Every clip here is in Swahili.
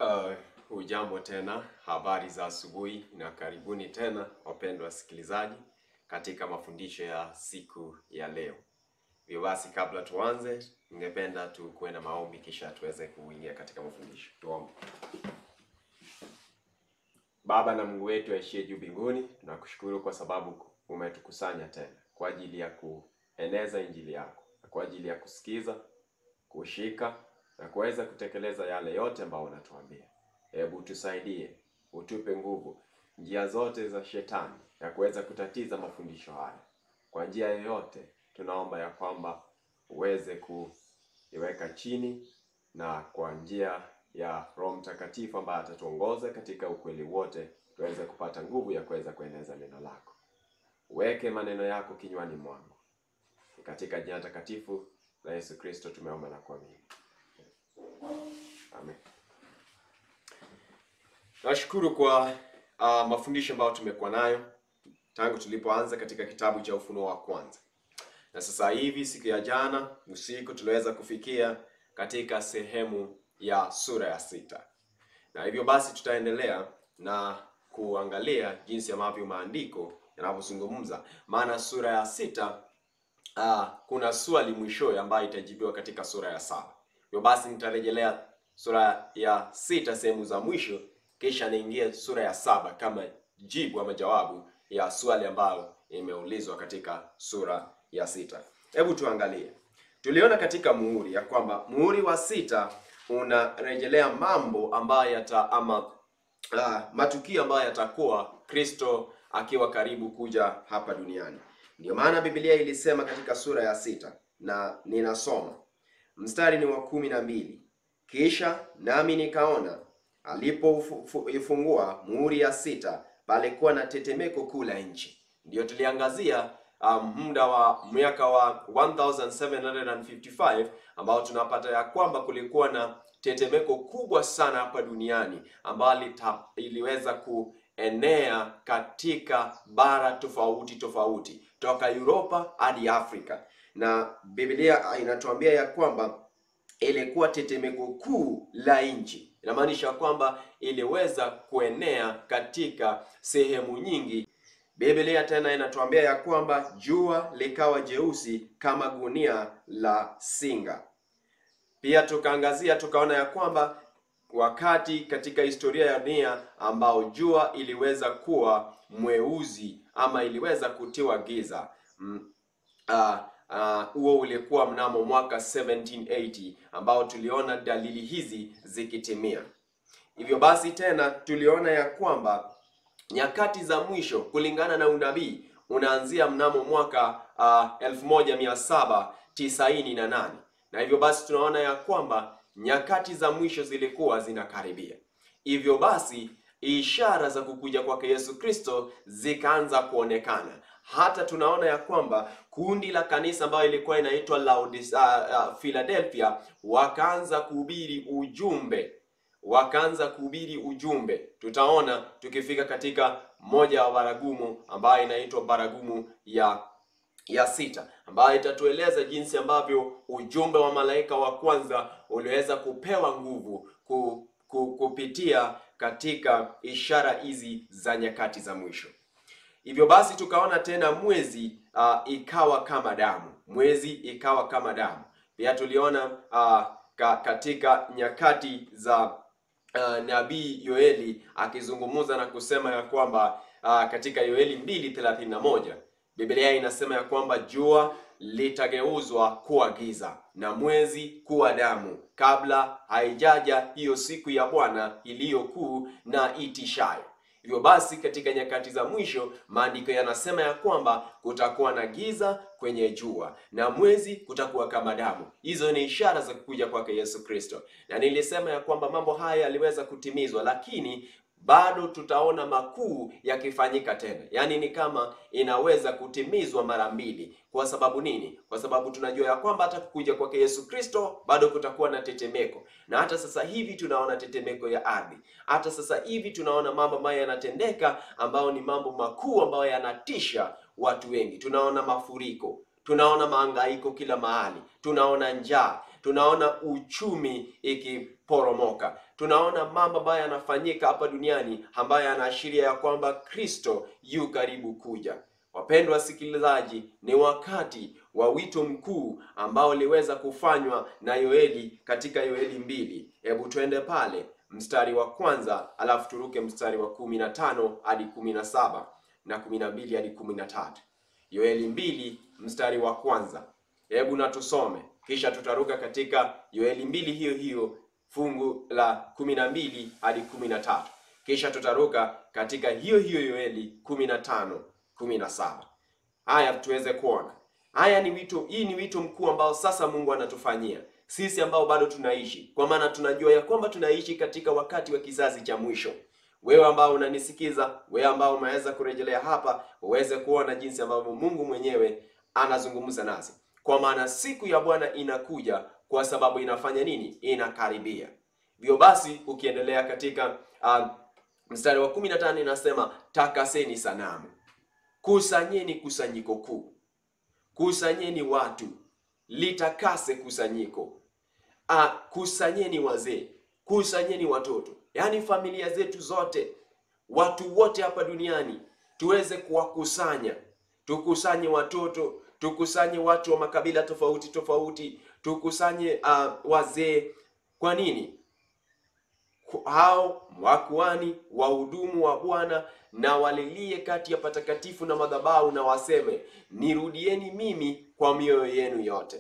Uh, hujambo tena, habari za asubuhi na karibuni tena wapendwa wasikilizaji katika mafundisho ya siku ya leo. Hivyo basi, kabla tuanze, ningependa tukuwe na maombi kisha tuweze kuingia katika mafundisho. Tuombe. Baba na Mungu wetu aishie juu mbinguni, tunakushukuru kwa sababu umetukusanya tena kwa ajili ya kueneza injili yako na kwa ajili ya kusikiza, kushika na kuweza kutekeleza yale yote ambayo unatuambia. Hebu tusaidie, utupe nguvu njia zote za shetani ya kuweza kutatiza mafundisho haya kwa njia yoyote. Tunaomba ya kwamba uweze kuiweka chini na kwa njia ya Roho Mtakatifu ambaye atatuongoza katika ukweli wote, tuweze kupata nguvu ya kuweza kueneza neno lako. Uweke maneno yako kinywani mwangu. Ni katika jina takatifu la Yesu Kristo tumeomba na kuamini. Amen. Nashukuru kwa uh, mafundisho ambayo tumekuwa nayo tangu tulipoanza katika kitabu cha Ufunuo wa kwanza, na sasa hivi siku ya jana usiku tuliweza kufikia katika sehemu ya sura ya sita, na hivyo basi tutaendelea na kuangalia jinsi ambavyo maandiko yanavyozungumza, maana sura ya sita uh, kuna swali mwishowe ambayo itajibiwa katika sura ya saba. Hivyo basi nitarejelea sura ya sita sehemu za mwisho, kisha niingie sura ya saba kama jibu ama jawabu ya swali ambayo imeulizwa katika sura ya sita. Hebu tuangalie. Tuliona katika muhuri ya kwamba muhuri wa sita unarejelea mambo ambayo yata ama uh, matukio ambayo yatakuwa Kristo akiwa karibu kuja hapa duniani. Ndio maana Biblia ilisema katika sura ya sita, na ninasoma mstari ni wa kumi na mbili kisha nami nikaona alipoifungua muhuri ya sita, palikuwa na tetemeko kuu la nchi. Ndiyo tuliangazia um, muda wa miaka wa 1755 ambao tunapata ya kwamba kulikuwa na tetemeko kubwa sana hapa duniani ambalo iliweza kuenea katika bara tofauti tofauti toka Europa hadi Afrika, na Biblia inatuambia ya kwamba ilikuwa tetemeko kuu la nchi. Inamaanisha kwamba iliweza kuenea katika sehemu nyingi. Biblia tena inatuambia ya kwamba jua likawa jeusi kama gunia la singa. Pia tukaangazia tukaona ya kwamba wakati katika historia ya dunia ambao jua iliweza kuwa mweusi ama iliweza kutiwa giza mm, uh, huo uh, ulikuwa mnamo mwaka 1780 ambao tuliona dalili hizi zikitimia. Hivyo basi tena tuliona ya kwamba nyakati za mwisho kulingana na unabii unaanzia mnamo mwaka uh, 1798 na hivyo basi tunaona ya kwamba nyakati za mwisho zilikuwa zinakaribia. Hivyo basi ishara za kukuja kwake Yesu Kristo zikaanza kuonekana hata tunaona ya kwamba kundi la kanisa ambayo ilikuwa inaitwa Laodicea, uh, uh, Philadelphia wakaanza kuhubiri ujumbe, wakaanza kuhubiri ujumbe. Tutaona tukifika katika moja wa baragumu ambayo inaitwa baragumu ya ya sita, ambayo itatueleza jinsi ambavyo ujumbe wa malaika wa kwanza uliweza kupewa nguvu ku, ku, kupitia katika ishara hizi za nyakati za mwisho. Hivyo basi tukaona tena mwezi uh, ikawa kama damu, mwezi ikawa kama damu. Pia tuliona uh, ka, katika nyakati za uh, nabii Yoeli akizungumza na kusema ya kwamba uh, katika Yoeli 2:31 Biblia inasema ya kwamba jua litageuzwa kuwa giza na mwezi kuwa damu kabla haijaja hiyo siku ya Bwana iliyokuu na itishayo. Hivyo basi katika nyakati za mwisho maandiko yanasema ya kwamba kutakuwa na giza kwenye jua na mwezi kutakuwa kama damu. Hizo ni ishara za kukuja kwake Yesu Kristo, na nilisema ya kwamba mambo haya yaliweza kutimizwa, lakini bado tutaona makuu yakifanyika tena, yaani ni kama inaweza kutimizwa mara mbili. Kwa sababu nini? Kwa sababu tunajua ya kwamba hata kukuja kwake Yesu Kristo bado kutakuwa na tetemeko, na hata sasa hivi tunaona tetemeko ya ardhi. Hata sasa hivi tunaona mambo ambayo yanatendeka, ambayo ni mambo makuu ambayo yanatisha watu wengi. Tunaona mafuriko, tunaona maangaiko kila mahali, tunaona njaa, tunaona uchumi ikiporomoka, tunaona mambo ambayo yanafanyika hapa duniani ambayo yanaashiria ya kwamba Kristo yu karibu kuja. Wapendwa wasikilizaji, ni wakati wa wito mkuu ambao uliweza kufanywa na Yoeli katika Yoeli mbili. Hebu twende pale mstari wa kwanza, alafu turuke mstari wa kumi na tano hadi kumi na saba na kumi na mbili hadi kumi na tatu. Yoeli mbili mstari wa kwanza, hebu na tusome, kisha tutaruka katika Yoeli mbili hiyo hiyo fungu la kumi na mbili hadi kumi na tatu, kisha tutaruka katika hiyo hiyo Yoeli kumi na tano kumi na saba. Haya tuweze kuona haya ni wito, hii ni wito mkuu ambao sasa Mungu anatufanyia sisi ambao bado tunaishi, kwa maana tunajua ya kwamba tunaishi katika wakati wa kizazi cha mwisho. Wewe ambao unanisikiza, wewe ambao umeweza kurejelea hapa, uweze kuona jinsi ambavyo Mungu mwenyewe anazungumza nasi, kwa maana siku ya Bwana inakuja, kwa sababu inafanya nini? Inakaribia. Hivyo basi, ukiendelea katika uh, mstari wa 15 inasema, takaseni sanamu, kusanyeni kusanyiko kuu, kusanyeni watu, litakase kusanyiko Ah, kusanyeni wazee, kusanyeni watoto, yaani familia zetu zote, watu wote hapa duniani tuweze kuwakusanya. Tukusanye watoto, tukusanye watu wa makabila tofauti tofauti, tukusanye uh, wazee. Kwa nini? Hao wakuani wahudumu wa Bwana na walilie kati ya patakatifu na madhabahu, na waseme nirudieni mimi kwa mioyo yenu yote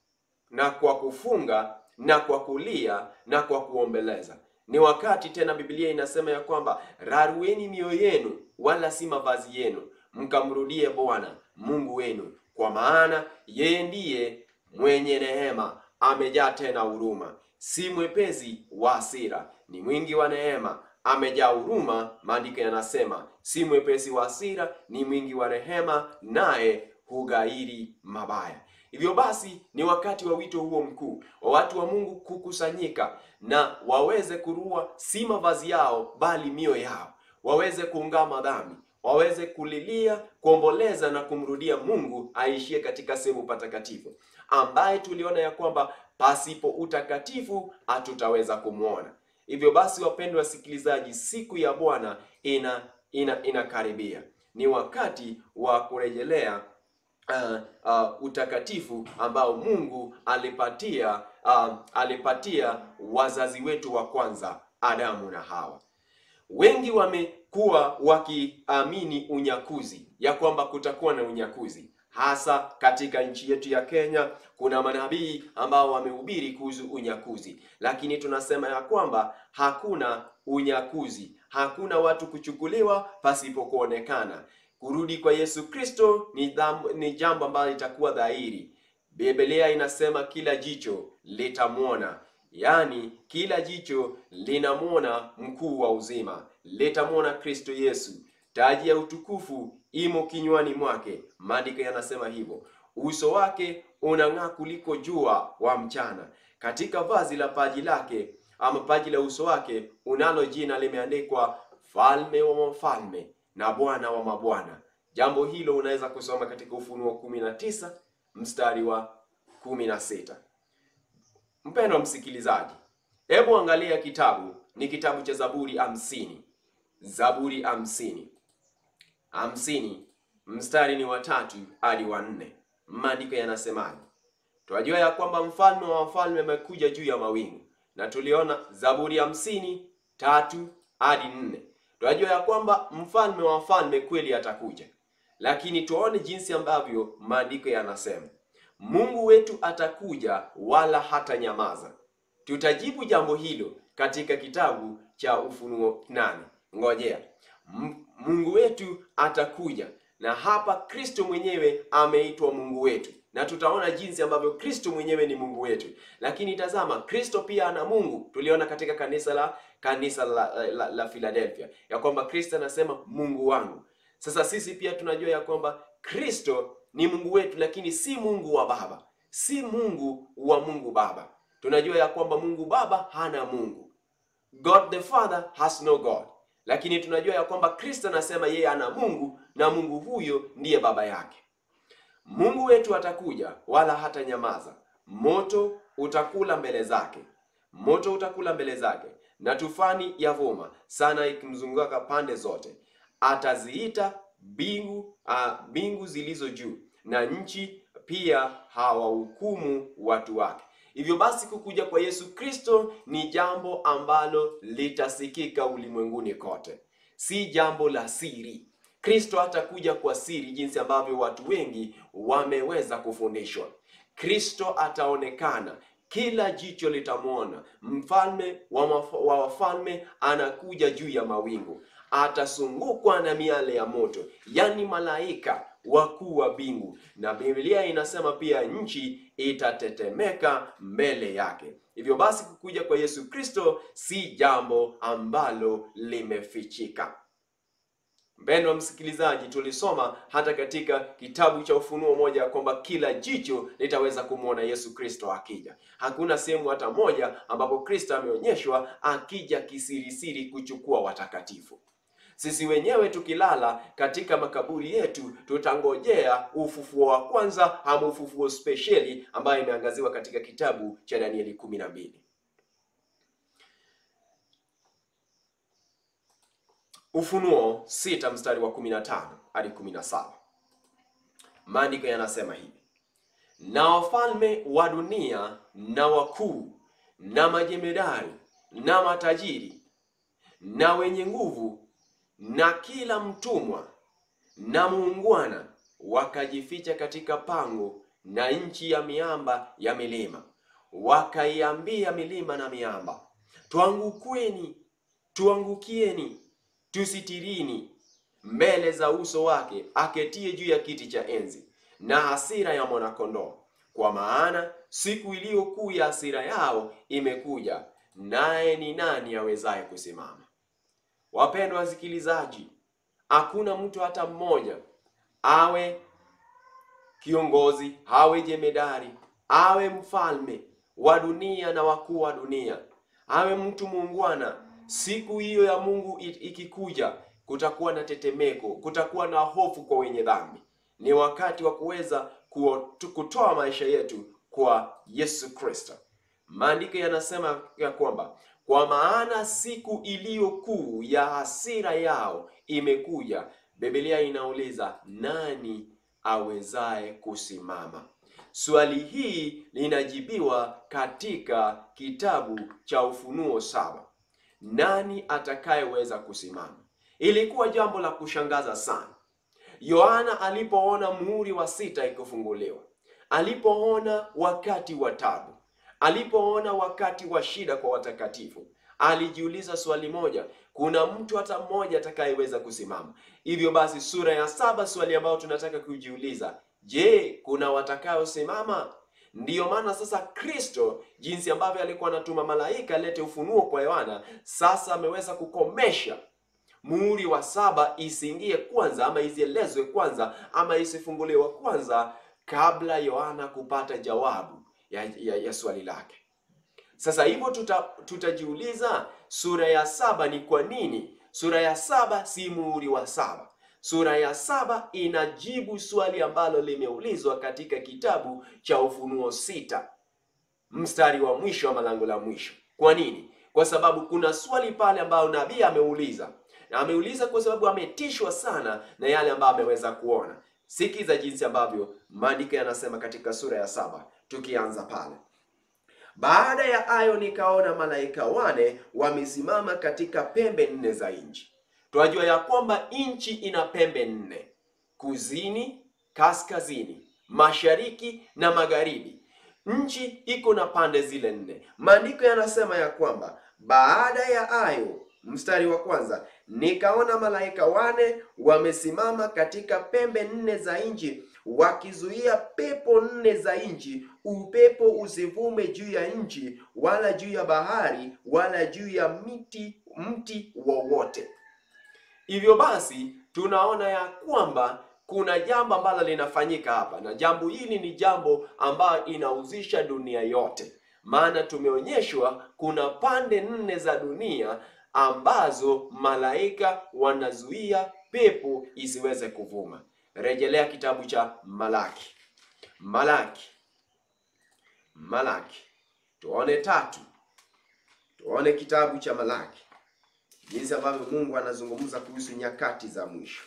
na kwa kufunga na kwa kulia na kwa kuombeleza. Ni wakati tena, Biblia inasema ya kwamba rarueni mioyo yenu, wala si mavazi yenu, mkamrudie Bwana Mungu wenu, kwa maana yeye ndiye mwenye neema, amejaa tena huruma, si mwepesi wa hasira, ni mwingi wa neema, amejaa huruma. Maandiko yanasema si mwepesi wa hasira, ni mwingi wa rehema, naye hughairi mabaya. Hivyo basi ni wakati wa wito huo mkuu wa watu wa Mungu kukusanyika na waweze kurua si mavazi yao, bali mioyo yao, waweze kuungama dhambi, waweze kulilia, kuomboleza na kumrudia Mungu aishie katika sehemu patakatifu, ambaye tuliona ya kwamba pasipo utakatifu hatutaweza kumwona. Hivyo basi, wapendwa wasikilizaji, siku ya Bwana ina ina inakaribia. Ni wakati wa kurejelea Uh, uh, utakatifu ambao Mungu alipatia uh, alipatia wazazi wetu wa kwanza Adamu na Hawa. Wengi wamekuwa wakiamini unyakuzi, ya kwamba kutakuwa na unyakuzi, hasa katika nchi yetu ya Kenya. Kuna manabii ambao wamehubiri kuhusu unyakuzi, lakini tunasema ya kwamba hakuna unyakuzi, hakuna watu kuchukuliwa pasipo kuonekana. Kurudi kwa Yesu Kristo ni, ni jambo ambalo litakuwa dhahiri. Biblia inasema kila jicho litamwona, yaani kila jicho linamwona mkuu wa uzima, litamwona Kristo Yesu. Taji ya utukufu imo kinywani mwake, maandiko yanasema hivyo. Uso wake unang'aa kuliko jua wa mchana. Katika vazi la paji lake ama paji la uso wake unalo jina limeandikwa, Falme wa Mfalme na Bwana wa mabwana. Jambo hilo unaweza kusoma katika Ufunuo kumi na tisa mstari wa kumi na sita. Mpendwa msikilizaji, hebu angalia kitabu, ni kitabu cha Zaburi hamsini. Zaburi hamsini hamsini mstari ni wa tatu hadi wa nne. Maandiko yanasemaje? Twajua ya kwamba mfalme wa wafalme amekuja juu ya mawingu, na tuliona Zaburi hamsini tatu hadi nne. Twajua ya kwamba mfalme wa wafalme kweli atakuja, lakini tuone jinsi ambavyo maandiko yanasema. Mungu wetu atakuja wala hata nyamaza. Tutajibu jambo hilo katika kitabu cha Ufunuo nane. Ngojea, Mungu wetu atakuja, na hapa Kristo mwenyewe ameitwa Mungu wetu, na tutaona jinsi ambavyo Kristo mwenyewe ni Mungu wetu. Lakini tazama, Kristo pia ana Mungu. Tuliona katika kanisa la kanisa la, la, la Philadelphia ya kwamba Kristo anasema Mungu wangu. Sasa sisi pia tunajua ya kwamba Kristo ni Mungu wetu, lakini si Mungu wa Baba, si Mungu wa Mungu Baba. Tunajua ya kwamba Mungu Baba hana Mungu, God the Father has no God, lakini tunajua ya kwamba Kristo anasema yeye ana Mungu na Mungu huyo ndiye baba yake. Mungu wetu atakuja wala hata nyamaza, moto utakula mbele zake, moto utakula mbele zake, na tufani yavuma sana ikimzunguka pande zote. Ataziita mbingu ah, mbingu zilizo juu na nchi pia hawahukumu watu wake. Hivyo basi kukuja kwa Yesu Kristo ni jambo ambalo litasikika ulimwenguni kote, si jambo la siri. Kristo hatakuja kwa siri jinsi ambavyo watu wengi wameweza kufundishwa. Kristo ataonekana, kila jicho litamwona. Mfalme wa maf- wa wafalme anakuja juu ya mawingu, atasungukwa na miale ya moto, yaani malaika wakuu wa mbingu, na Biblia inasema pia nchi itatetemeka mbele yake. Hivyo basi kukuja kwa Yesu Kristo si jambo ambalo limefichika. Mpendwa msikilizaji, tulisoma hata katika kitabu cha Ufunuo moja ya kwamba kila jicho litaweza kumwona Yesu Kristo akija. Hakuna sehemu hata moja ambapo Kristo ameonyeshwa akija kisirisiri kuchukua watakatifu. Sisi wenyewe tukilala katika makaburi yetu tutangojea ufufuo wa kwanza ama ufufuo spesheli ambayo imeangaziwa katika kitabu cha Danieli kumi na mbili. Ufunuo sita mstari wa 15 hadi 17. Maandiko yanasema hivi: na wafalme wa dunia na wakuu na majemedari na matajiri na wenye nguvu na kila mtumwa na muungwana wakajificha katika pango na nchi ya miamba ya milima, wakaiambia milima na miamba, tuangukweni, tuangukieni, tusitirini mbele za uso wake aketie juu ya kiti cha enzi na hasira ya mwanakondoo, kwa maana siku iliyo kuu ya hasira yao imekuja, naye ni nani awezaye kusimama? Wapendwa wasikilizaji, hakuna mtu hata mmoja awe kiongozi, awe jemedari, awe mfalme wa dunia na wakuu wa dunia, awe mtu muungwana, siku hiyo ya Mungu i- ikikuja, kutakuwa na tetemeko, kutakuwa na hofu kwa wenye dhambi. Ni wakati wa kuweza kuo- kutoa maisha yetu kwa Yesu Kristo. Maandiko yanasema ya kwamba kwa maana siku iliyo kuu ya hasira yao imekuja. Biblia inauliza nani awezaye kusimama? Swali hii linajibiwa katika kitabu cha Ufunuo saba. Nani atakayeweza kusimama? Ilikuwa jambo la kushangaza sana. Yohana alipoona muhuri wa sita ikifunguliwa, alipoona wakati wa tabu, alipoona wakati wa shida kwa watakatifu, alijiuliza swali moja, kuna mtu hata mmoja atakayeweza kusimama? Hivyo basi, sura ya saba, swali ambayo tunataka kujiuliza, je, kuna watakayosimama? Ndiyo maana sasa Kristo, jinsi ambavyo alikuwa anatuma malaika alete ufunuo kwa Yohana, sasa ameweza kukomesha muhuri wa saba isiingie kwanza ama isielezwe kwanza ama isifunguliwe kwanza kabla Yohana kupata jawabu ya, ya, ya swali lake. Sasa hivyo tuta, tutajiuliza sura ya saba ni kwa nini? Sura ya saba si muhuri wa saba. Sura ya saba inajibu swali ambalo limeulizwa katika kitabu cha Ufunuo sita mstari wa mwisho ama lango la mwisho. Kwa nini? Kwa sababu kuna swali pale ambayo nabii ameuliza, na ameuliza kwa sababu ametishwa sana na yale ambayo ameweza kuona. Sikiza jinsi ambavyo maandiko yanasema katika sura ya saba, tukianza pale. Baada ya hayo nikaona malaika wane wamesimama katika pembe nne za nchi. Twajua ya kwamba nchi ina pembe nne: kusini, kaskazini, mashariki na magharibi. Nchi iko na pande zile nne. Maandiko yanasema ya kwamba baada ya hayo, mstari wa kwanza, nikaona malaika wane wamesimama katika pembe nne za nchi wakizuia pepo nne za nchi, upepo usivume juu ya nchi, wala juu ya bahari, wala juu ya miti mti wowote. Hivyo basi tunaona ya kwamba kuna jambo ambalo linafanyika hapa, na jambo hili ni jambo ambayo inahusisha dunia yote, maana tumeonyeshwa kuna pande nne za dunia ambazo malaika wanazuia pepo isiweze kuvuma. Rejelea kitabu cha Malaki. Malaki, Malaki, tuone tatu, tuone kitabu cha Malaki, jinsi ambavyo Mungu anazungumza kuhusu nyakati za mwisho.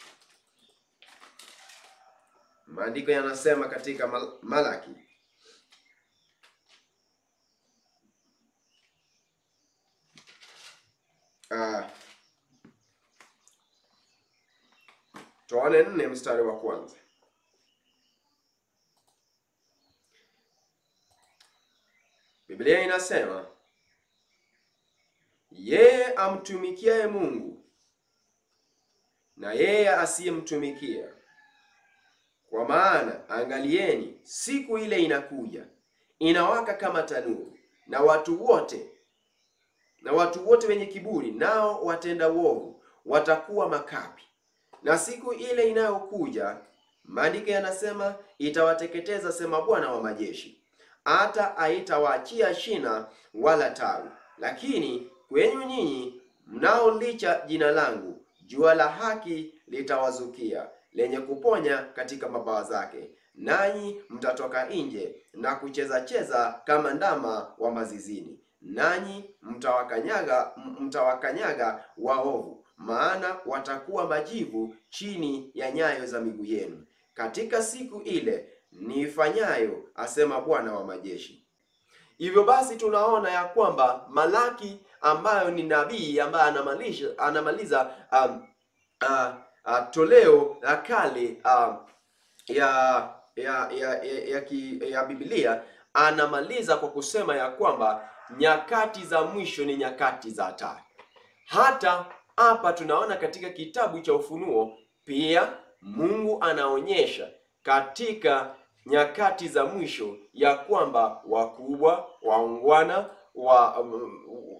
Maandiko yanasema katika Mal- Malaki ah, tuone nne mstari wa kwanza. Biblia inasema yeye amtumikiaye Mungu na yeye asiyemtumikia kwa maana angalieni, siku ile inakuja, inawaka kama tanuru, na watu wote na watu wote wenye kiburi, nao watenda uovu, watakuwa makapi. Na siku ile inayokuja, maandiko yanasema itawateketeza, sema Bwana wa majeshi, hata haitawaachia shina wala tawi. Lakini kwenyu nyinyi mnaolicha jina langu, jua la haki litawazukia lenye kuponya katika mabawa zake, nanyi mtatoka nje na kucheza cheza kama ndama wa mazizini, nanyi mtawakanyaga mtawakanyaga waovu, maana watakuwa majivu chini ya nyayo za miguu yenu katika siku ile niifanyayo, asema Bwana wa majeshi. Hivyo basi tunaona ya kwamba Malaki ambayo ni nabii ambaye anamalisha anamaliza um, uh, uh, toleo la kale uh, ya ya ya ya, ya, ki, ya Biblia anamaliza kwa kusema ya kwamba nyakati za mwisho ni nyakati za hatari. Hata hapa tunaona katika kitabu cha Ufunuo pia Mungu anaonyesha katika nyakati za mwisho ya kwamba wakubwa, waungwana, wa um,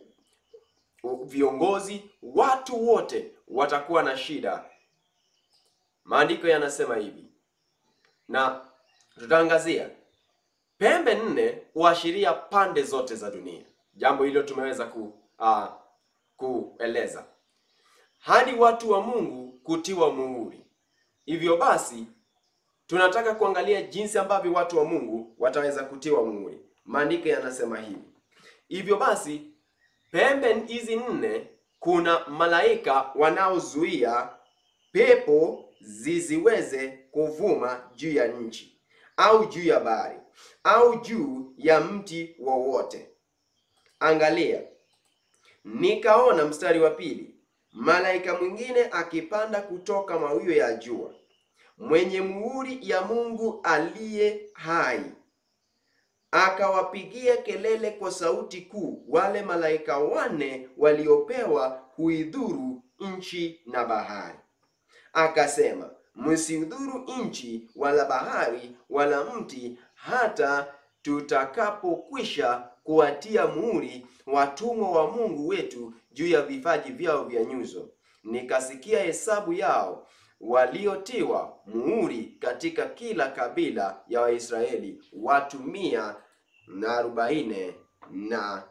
viongozi, watu wote watakuwa na shida. Maandiko yanasema hivi, na tutaangazia pembe nne huashiria pande zote za dunia. Jambo hilo tumeweza ku, uh, kueleza hadi watu wa Mungu kutiwa muhuri. Hivyo basi tunataka kuangalia jinsi ambavyo watu wa Mungu wataweza kutiwa muhuri. Maandiko yanasema hivi. Hivyo basi pembe hizi nne, kuna malaika wanaozuia pepo zisiweze kuvuma juu ya nchi au juu ya bahari au juu ya mti wowote. Angalia, nikaona, mstari wa pili, malaika mwingine akipanda kutoka mawio ya jua, mwenye muhuri ya Mungu aliye hai, akawapigia kelele kwa sauti kuu wale malaika wanne waliopewa kuidhuru nchi na bahari, akasema, msiudhuru nchi wala bahari wala mti, hata tutakapokwisha kuwatia muhuri watumwa wa Mungu wetu juu ya vipaji vyao vya nyuso. Nikasikia hesabu yao waliotiwa muhuri katika kila kabila ya Waisraeli, watu mia na arobaini na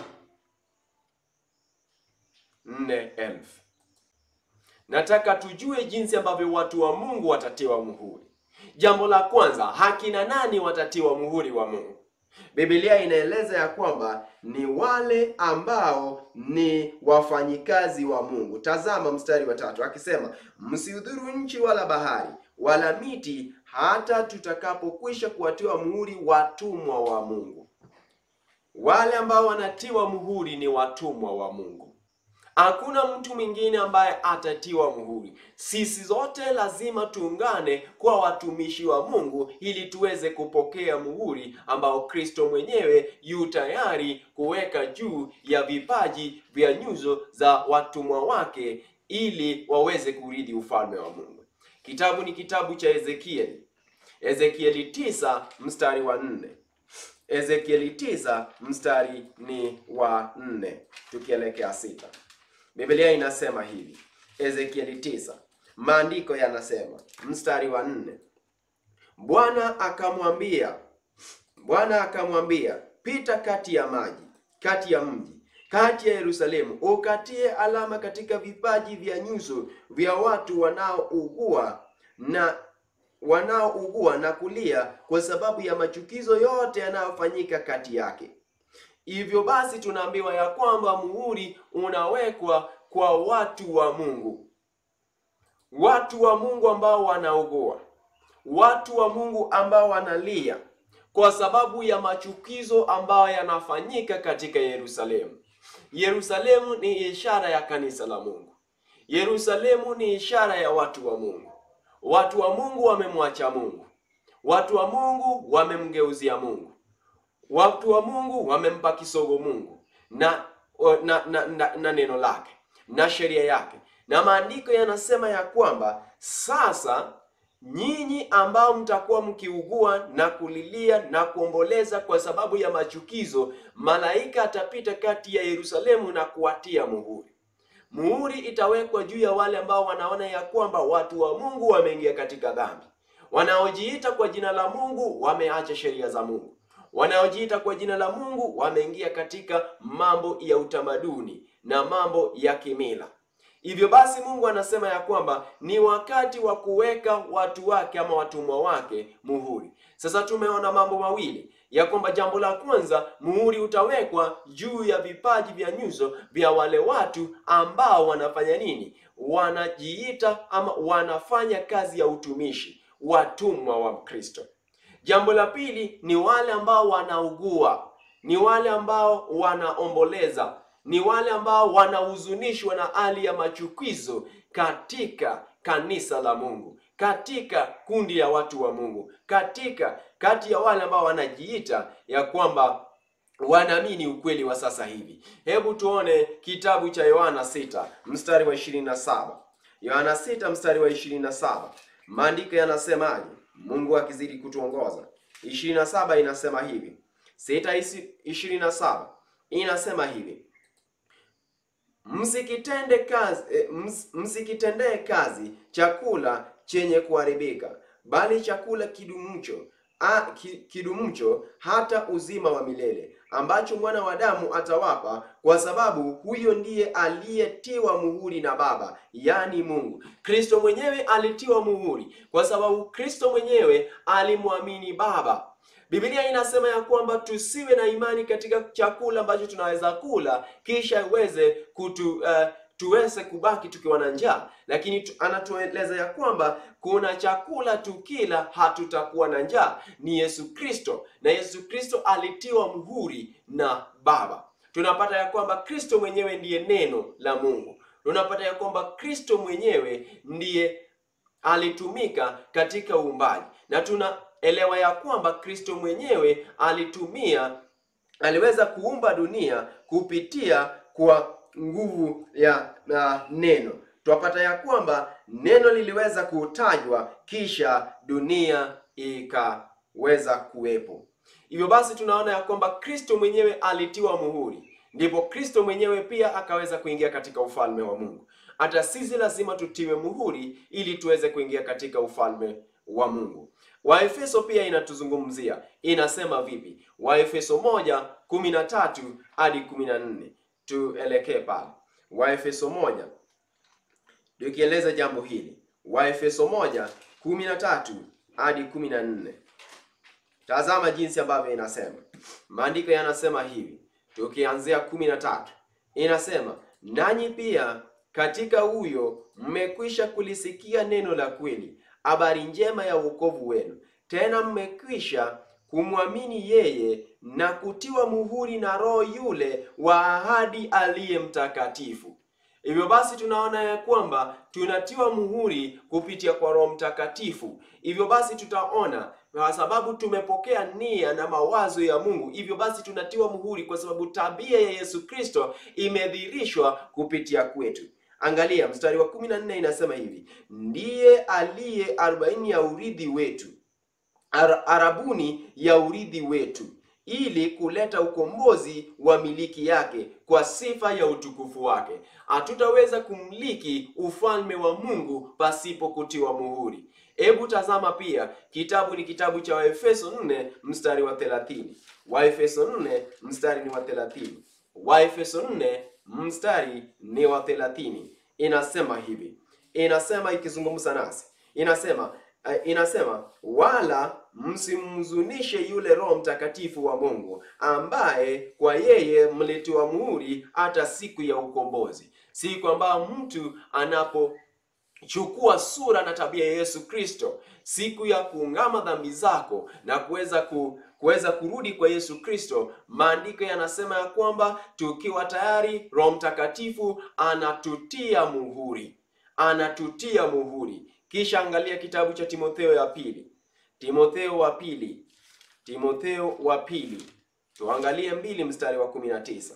nne elfu. Nataka tujue jinsi ambavyo watu wa Mungu watatiwa muhuri. Jambo la kwanza, hakina nani watatiwa muhuri wa Mungu? Biblia inaeleza ya kwamba ni wale ambao ni wafanyikazi wa Mungu. Tazama mstari wa tatu akisema, msiudhuru nchi wala bahari wala miti, hata tutakapokwisha kuwatiwa muhuri watumwa wa Mungu. Wale ambao wanatiwa muhuri ni watumwa wa Mungu. Hakuna mtu mwingine ambaye atatiwa muhuri. Sisi zote lazima tuungane kwa watumishi wa Mungu ili tuweze kupokea muhuri ambao Kristo mwenyewe yu tayari kuweka juu ya vipaji vya nyuso za watumwa wake ili waweze kurithi ufalme wa Mungu. Kitabu ni kitabu cha Ezekieli, Ezekieli tisa mstari wa nne. Ezekieli tisa mstari ni wa nne tukielekea sita. Biblia inasema hivi, Ezekieli tisa, maandiko yanasema mstari wa nne, Bwana akamwambia, Bwana akamwambia, pita kati ya maji, kati ya mji, kati ya Yerusalemu, ukatie alama katika vipaji vya nyuso vya watu wanaougua na wanaougua na kulia kwa sababu ya machukizo yote yanayofanyika kati yake. Hivyo basi tunaambiwa ya kwamba muhuri unawekwa kwa watu wa Mungu, watu wa Mungu ambao wanaugua, watu wa Mungu ambao wanalia kwa sababu ya machukizo ambayo yanafanyika katika Yerusalemu. Yerusalemu ni ishara ya kanisa la Mungu. Yerusalemu ni ishara ya watu wa Mungu. Watu wa Mungu wamemwacha Mungu. Watu wa Mungu wamemgeuzia Mungu. Watu wa Mungu wamempa kisogo Mungu na na, na, na, na neno lake na sheria yake, na maandiko yanasema ya kwamba sasa nyinyi ambao mtakuwa mkiugua na kulilia na kuomboleza kwa sababu ya machukizo, malaika atapita kati ya Yerusalemu na kuwatia muhuri. Muhuri itawekwa juu ya wale ambao wanaona ya kwamba watu wa Mungu wameingia katika dhambi, wanaojiita kwa jina la Mungu wameacha sheria za Mungu, wanaojiita kwa jina la Mungu wameingia katika mambo ya utamaduni na mambo ya kimila. Hivyo basi Mungu anasema ya kwamba ni wakati wa kuweka watu wake ama watumwa wake muhuri. Sasa tumeona mambo mawili ya kwamba jambo la kwanza, muhuri utawekwa juu ya vipaji vya nyuso vya wale watu ambao wanafanya nini? Wanajiita ama wanafanya kazi ya utumishi, watumwa wa Kristo. Jambo la pili ni wale ambao wanaugua, ni wale ambao wanaomboleza ni wale ambao wanahuzunishwa na hali ya machukizo katika kanisa la Mungu, katika kundi ya watu wa Mungu, katika kati ya wale ambao wanajiita ya kwamba wanaamini ukweli wa sasa hivi. Hebu tuone kitabu cha Yohana 6 mstari wa 27. Yohana 6 mstari wa 27, maandiko yanasemaje? Mungu akizidi kutuongoza. 27 inasema hivi, 6 27 inasema hivi Msikitende kazi ms, msikitendee kazi chakula chenye kuharibika, bali chakula kidumucho a, ki, kidumucho hata uzima wa milele, ambacho mwana wa damu atawapa, kwa sababu huyo ndiye aliyetiwa muhuri na Baba, yaani Mungu. Kristo mwenyewe alitiwa muhuri kwa sababu Kristo mwenyewe alimwamini Baba. Biblia inasema ya kwamba tusiwe na imani katika chakula ambacho tunaweza kula kisha iweze kutu uh, tuweze kubaki tukiwa na njaa, lakini tu, anatueleza ya kwamba kuna chakula tukila hatutakuwa na njaa, ni Yesu Kristo, na Yesu Kristo alitiwa muhuri na Baba. Tunapata ya kwamba Kristo mwenyewe ndiye neno la Mungu. Tunapata ya kwamba Kristo mwenyewe ndiye alitumika katika uumbaji na tuna elewa ya kwamba Kristo mwenyewe alitumia aliweza kuumba dunia kupitia kwa nguvu ya uh, neno. Twapata ya kwamba neno liliweza kutajwa kisha dunia ikaweza kuwepo. Hivyo basi tunaona ya kwamba Kristo mwenyewe alitiwa muhuri, ndipo Kristo mwenyewe pia akaweza kuingia katika ufalme wa Mungu. Hata sisi lazima tutiwe muhuri ili tuweze kuingia katika ufalme wa Mungu. Waefeso pia inatuzungumzia, inasema vipi? Waefeso moja kumi na tatu hadi kumi na nne tuelekee pale. Waefeso moja tukieleza jambo hili, Waefeso moja kumi na tatu hadi kumi na nne Tazama jinsi ambavyo inasema. Maandiko yanasema hivi, tukianzia kumi na tatu inasema, nanyi pia katika huyo mmekwisha kulisikia neno la kweli habari njema ya wokovu wenu, tena mmekwisha kumwamini yeye na kutiwa muhuri na Roho yule wa ahadi aliye mtakatifu. Hivyo basi tunaona ya kwamba tunatiwa muhuri kupitia kwa Roho Mtakatifu. Hivyo basi tutaona kwa sababu tumepokea nia na mawazo ya Mungu, hivyo basi tunatiwa muhuri kwa sababu tabia ya Yesu Kristo imedhihirishwa kupitia kwetu. Angalia mstari wa kumi na nne inasema hivi, ndiye aliye arobaini ya urithi wetu Ar arabuni ya urithi wetu, ili kuleta ukombozi wa miliki yake kwa sifa ya utukufu wake. Hatutaweza kumiliki ufalme wa Mungu pasipo kutiwa muhuri. Hebu tazama pia, kitabu ni kitabu cha Waefeso 4 mstari wa 30. Waefeso 4 mstari ni wa 30. Waefeso 4 mstari ni wa 30. Inasema hivi, inasema ikizungumza nasi, inasema eh, inasema wala msimhuzunishe yule Roho Mtakatifu wa Mungu ambaye kwa yeye mlitiwa muhuri hata siku ya ukombozi. Siku ambayo mtu anapochukua sura na tabia ya Yesu Kristo, siku ya kuungama dhambi zako na kuweza ku kuweza kurudi kwa Yesu Kristo, maandiko yanasema ya kwamba tukiwa tayari, Roho Mtakatifu anatutia muhuri, anatutia muhuri. Kisha angalia kitabu cha Timotheo ya pili, Timotheo wa pili, Timotheo wa pili, tuangalie mbili mstari wa 19,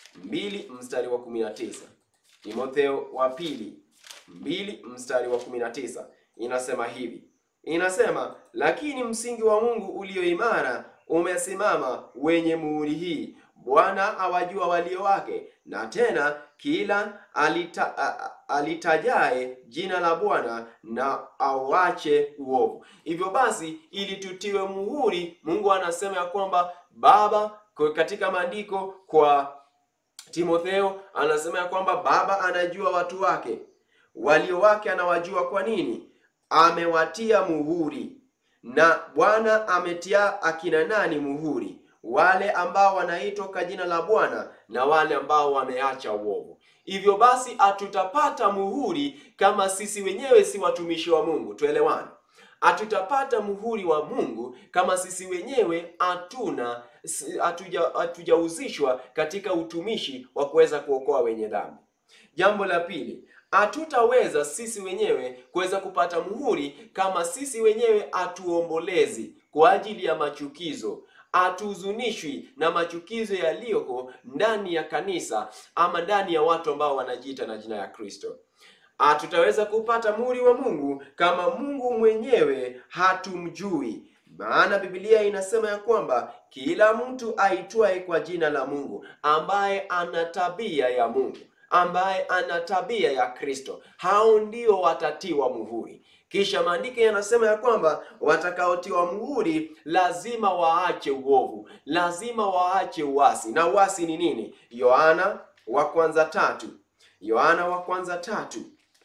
mbili mstari wa 19, Timotheo wa pili mbili mstari wa 19 inasema hivi inasema lakini msingi wa Mungu ulio imara umesimama wenye muhuri hii, Bwana awajua walio wake, na tena kila alita, a, a, alitajaye jina la Bwana na auache uovu. Hivyo basi, ili tutiwe muhuri, Mungu anasema ya kwamba Baba kwa- katika maandiko kwa Timotheo anasema ya kwamba Baba anajua watu wake, walio wake anawajua. Kwa nini? Amewatia muhuri. Na Bwana ametia akina nani muhuri? Wale ambao wanaitwa kwa jina la Bwana na wale ambao wameacha uovu. Hivyo basi, hatutapata muhuri kama sisi wenyewe si watumishi wa Mungu. Tuelewane, hatutapata muhuri wa Mungu kama sisi wenyewe hatuna si- hatuja- hatujauzishwa katika utumishi wa kuweza kuokoa wenye dhambi. Jambo la pili, hatutaweza sisi wenyewe kuweza kupata muhuri kama sisi wenyewe hatuombolezi kwa ajili ya machukizo, hatuhuzunishwi na machukizo yaliyoko ndani ya kanisa ama ndani ya watu ambao wanajiita na jina ya Kristo. Hatutaweza kupata muhuri wa Mungu kama Mungu mwenyewe hatumjui. Maana Biblia inasema ya kwamba kila mtu aitwaye kwa jina la Mungu, ambaye ana tabia ya Mungu, ambaye ana tabia ya Kristo, hao ndio watatiwa muhuri. Kisha maandiko yanasema ya kwamba watakaotiwa muhuri lazima waache uovu, lazima waache uasi. Na uasi ni nini? Yohana wa kwanza tatu, Yohana wa kwanza tatu,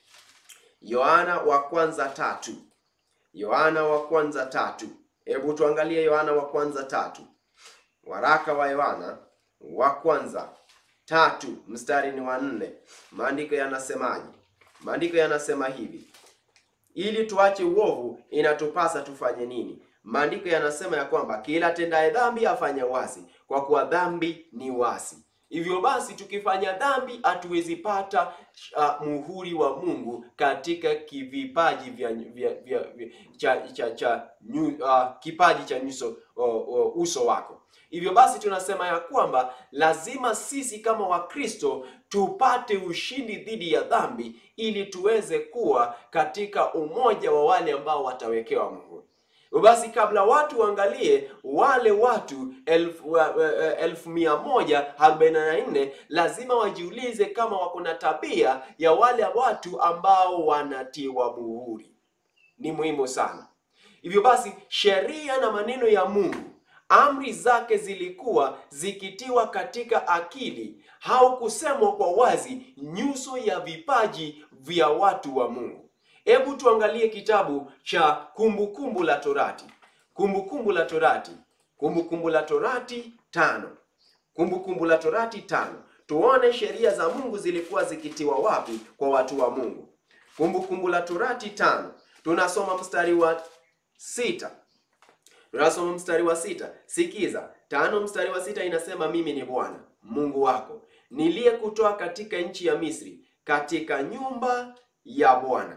Yohana wa kwanza tatu, Yohana wa kwanza tatu. Hebu tuangalie Yohana wa kwanza tatu, waraka wa Yohana wa kwanza tatu mstari ni wa nne. Maandiko yanasemaje? Maandiko yanasema hivi ili tuache uovu inatupasa tufanye nini? Maandiko yanasema ya kwamba kila tendaye dhambi afanye uasi, kwa kuwa dhambi ni uasi. Hivyo basi tukifanya dhambi hatuwezi pata uh, muhuri wa Mungu katika kivipaji vya, vya, vya, vya cha, cha, cha nyu, uh, kipaji cha nyuso uh, uh, uso wako. Hivyo basi tunasema ya kwamba lazima sisi kama Wakristo tupate ushindi dhidi ya dhambi ili tuweze kuwa katika umoja wa wale ambao watawekewa muhuri. Basi kabla watu waangalie wale watu elfu, uh, uh, elfu mia moja arobaini na nne lazima wajiulize kama wako na tabia ya wale watu ambao wanatiwa muhuri. Ni muhimu sana. Hivyo basi sheria na maneno ya Mungu amri zake zilikuwa zikitiwa katika akili au kusemwa kwa wazi nyuso ya vipaji vya watu wa Mungu. Hebu tuangalie kitabu cha Kumbukumbu la Torati, Kumbukumbu la Torati, Kumbukumbu la Torati tano, Kumbukumbu la Torati tano. Tuone sheria za Mungu zilikuwa zikitiwa wapi kwa watu wa Mungu. Kumbukumbu la Torati tano, tunasoma mstari wa sita tunasoma mstari wa sita. Sikiza tano, mstari wa sita inasema, mimi ni Bwana Mungu wako niliyekutoa katika nchi ya Misri, katika nyumba ya Bwana,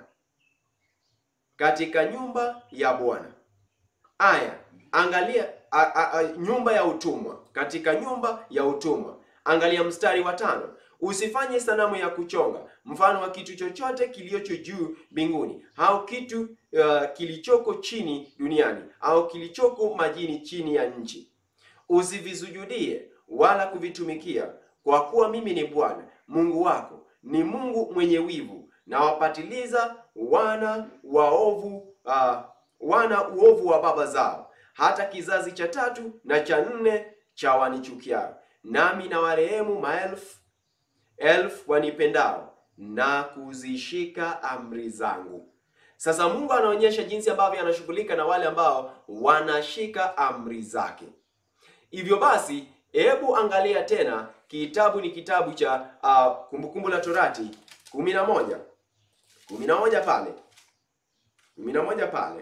katika nyumba ya Bwana. Aya, angalia a, a, a, nyumba ya utumwa, katika nyumba ya utumwa. Angalia mstari wa tano, usifanye sanamu ya kuchonga mfano wa kitu chochote kilicho juu mbinguni au kitu uh, kilichoko chini duniani au kilichoko majini chini ya nchi. Usivisujudie wala kuvitumikia, kwa kuwa mimi ni Bwana Mungu wako, ni Mungu mwenye wivu, na wapatiliza wana waovu uh, wana uovu wa baba zao, hata kizazi cha tatu na cha nne cha wanichukiao, nami na warehemu maelfu elfu wanipendao na kuzishika amri zangu. Sasa Mungu anaonyesha jinsi ambavyo anashughulika na wale ambao wanashika amri zake. Hivyo basi, hebu angalia tena, kitabu ni kitabu cha uh, Kumbukumbu la Torati kumi na moja kumi na moja pale kumi na moja pale,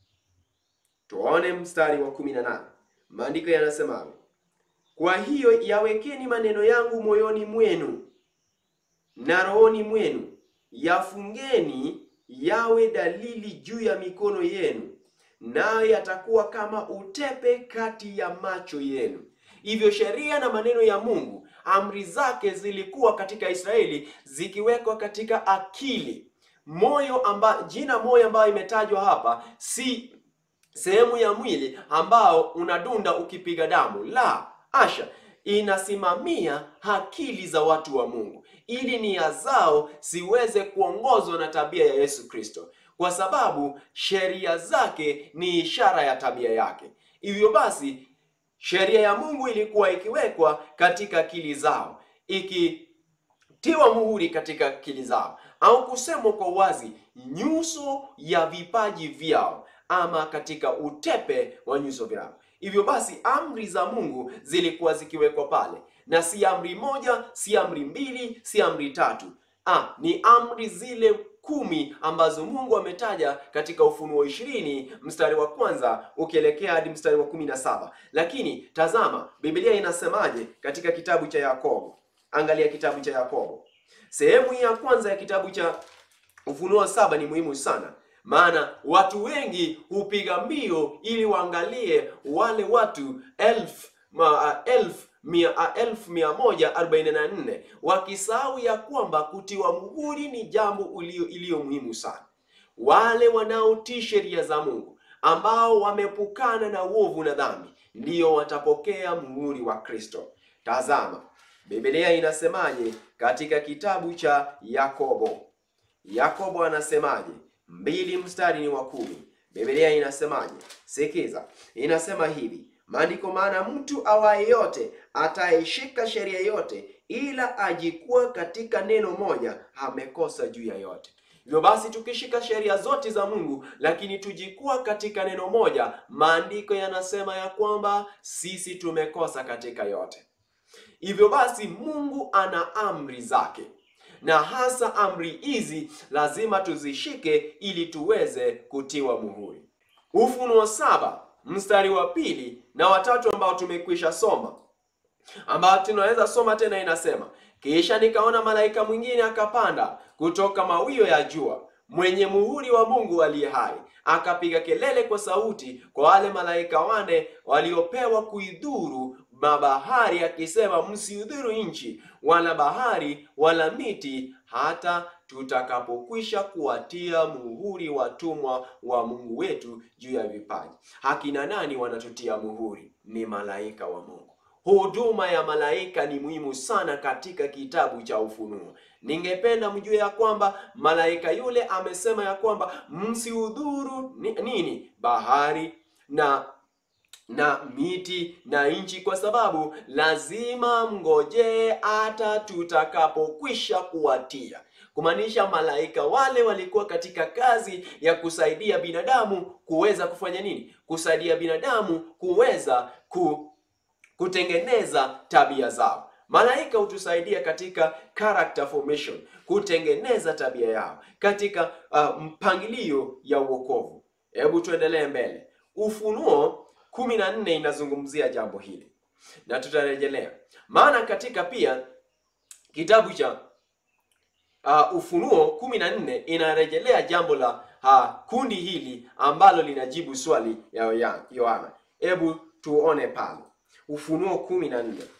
tuone mstari wa kumi na nane maandiko yanasemaje? Kwa hiyo yawekeni maneno yangu moyoni mwenu na rohoni mwenu, yafungeni yawe dalili juu ya mikono yenu, nayo yatakuwa kama utepe kati ya macho yenu. Hivyo sheria na maneno ya Mungu, amri zake zilikuwa katika Israeli zikiwekwa katika akili. Moyo amba, jina moyo ambayo imetajwa hapa si sehemu ya mwili ambao unadunda ukipiga damu, la asha, inasimamia akili za watu wa Mungu ili nia zao ziweze kuongozwa na tabia ya Yesu Kristo, kwa sababu sheria zake ni ishara ya tabia yake. Hivyo basi sheria ya Mungu ilikuwa ikiwekwa katika akili zao, ikitiwa muhuri katika akili zao, au kusemwa kwa wazi, nyuso ya vipaji vyao, ama katika utepe wa nyuso vyao. Hivyo basi amri za Mungu zilikuwa zikiwekwa pale, na si amri moja, si amri mbili, si amri tatu. Ah, ni amri zile kumi ambazo Mungu ametaja katika Ufunuo ishirini mstari wa kwanza ukielekea hadi mstari wa kumi na saba. Lakini tazama Biblia inasemaje katika kitabu cha Yakobo. Angalia kitabu cha Yakobo, sehemu ya kwanza ya kitabu cha Ufunuo saba ni muhimu sana maana watu wengi hupiga mbio ili waangalie wale watu elfu ma, elfu mia, elfu mia moja arobaini na nne wakisahau ya kwamba kutiwa muhuri ni jambo iliyo muhimu sana. Wale wanaotii sheria za Mungu ambao wamepukana na uovu na dhambi ndiyo watapokea muhuri wa Kristo. Tazama Biblia inasemaje katika kitabu cha Yakobo. Yakobo anasemaje? mbili mstari ni wa kumi. Biblia inasemaje? Sikiza, inasema hivi maandiko, maana mtu awaye yote ataishika sheria yote, ila ajikuwa katika neno moja, amekosa juu ya yote. Hivyo basi tukishika sheria zote za Mungu, lakini tujikuwa katika neno moja, maandiko yanasema ya kwamba sisi tumekosa katika yote. Hivyo basi Mungu ana amri zake na hasa amri hizi lazima tuzishike ili tuweze kutiwa muhuri. Ufunuo saba mstari wa pili na watatu ambao tumekwisha soma, ambao tunaweza soma tena, inasema kisha nikaona malaika mwingine akapanda kutoka mawio ya jua, mwenye muhuri wa Mungu aliye hai, akapiga kelele kwa sauti kwa wale malaika wane waliopewa kuidhuru mabahari akisema, msiudhuru nchi wala bahari wala miti, hata tutakapokwisha kuwatia muhuri watumwa wa Mungu wetu juu ya vipaji. Hakina nani wanatutia muhuri? Ni malaika wa Mungu. Huduma ya malaika ni muhimu sana katika kitabu cha Ufunuo. Ningependa mjue ya kwamba malaika yule amesema ya kwamba msiudhuru nini, bahari na na miti na nchi, kwa sababu lazima mngojee hata tutakapokwisha kuwatia. Kumaanisha malaika wale walikuwa katika kazi ya kusaidia binadamu kuweza kufanya nini? Kusaidia binadamu kuweza ku, kutengeneza tabia zao. Malaika hutusaidia katika character formation, kutengeneza tabia yao katika uh, mpangilio ya uokovu. Hebu tuendelee mbele. Ufunuo kumi na nne inazungumzia jambo hili na tutarejelea, maana katika pia kitabu cha uh, Ufunuo kumi na nne inarejelea jambo la uh, kundi hili ambalo linajibu swali ya Yohana. Hebu tuone pale Ufunuo kumi na nne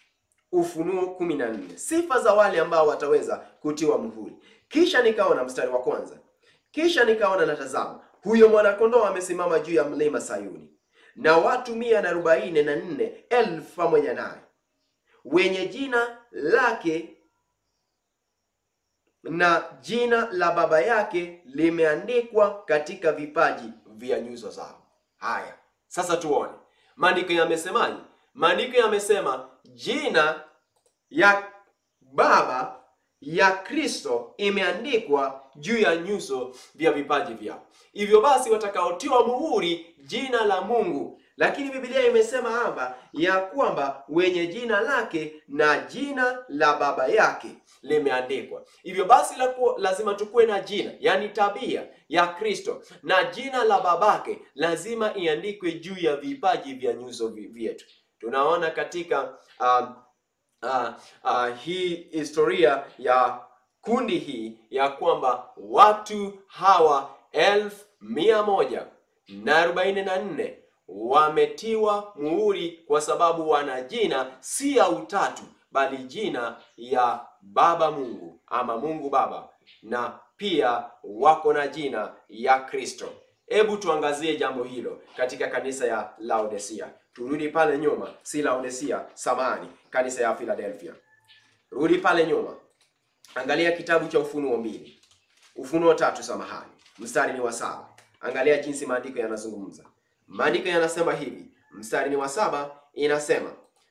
Ufunuo kumi na nne sifa za wale ambao wataweza kutiwa muhuri. Kisha nikaona, mstari wa kwanza, kisha nikaona natazama, huyo mwanakondoo amesimama juu ya mlima Sayuni na watu mia na arobaini na nne elfu pamoja naye, wenye jina lake na jina la baba yake limeandikwa katika vipaji vya nyuso zao. Haya, sasa tuone maandiko yamesemaje. Maandiko yamesema jina ya baba ya Kristo imeandikwa juu ya nyuso vya vipaji vyao. Hivyo basi watakaotiwa muhuri jina la Mungu, lakini Biblia imesema hapa ya kwamba wenye jina lake na jina la baba yake limeandikwa. Hivyo basi laku, lazima tukuwe na jina, yaani tabia ya Kristo na jina la babake lazima iandikwe juu ya vipaji vya nyuso vyetu. Tunaona katika um, uh, uh, hii historia ya kundi hii ya kwamba watu hawa elfu mia moja na arobaini na nne wametiwa muhuri kwa sababu wana jina si ya utatu bali jina ya Baba Mungu ama Mungu Baba, na pia wako na jina ya Kristo. Hebu tuangazie jambo hilo katika kanisa ya Laodicea. Turudi pale nyuma, si Laodicea, samani, kanisa ya Philadelphia. Rudi pale nyuma, angalia kitabu cha Ufunuo mbili, Ufunuo tatu, samahani, mstari ni wa saba. Angalia jinsi maandiko yanazungumza. Maandiko yanasema hivi, mstari ni wa saba, inasema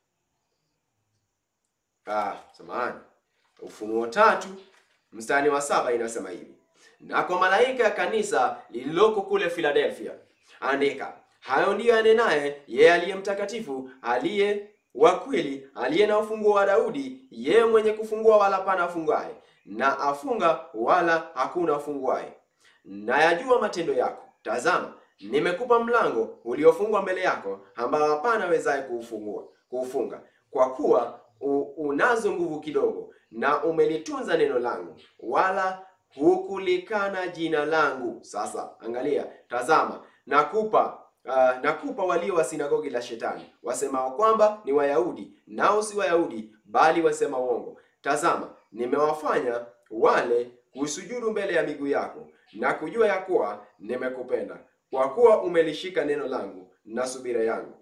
ah, samahani, Ufunuo tatu mstari wa saba inasema hivi, na kwa malaika ya kanisa lililoko kule Philadelphia andika, hayo ndiyo anenaye yeye aliye mtakatifu, aliye wa kweli, aliye na ufunguo wa Daudi, yeye mwenye kufungua wala hapana afungaye, na afunga wala hakuna afunguaye. Na yajua matendo yako. Tazama, nimekupa mlango uliofungwa mbele yako, ambao hapana awezaye kuufungua kuufunga. Kwa kuwa u, unazo nguvu kidogo, na umelitunza neno langu, wala hukulikana jina langu. Sasa angalia, tazama, nakupa Uh, nakupa walio wa sinagogi la Shetani wasemao kwamba ni Wayahudi nao si Wayahudi bali wasema uongo. Tazama, nimewafanya wale kusujudu mbele ya miguu yako na kujua ya kuwa nimekupenda, kwa kuwa umelishika neno langu na subira yangu.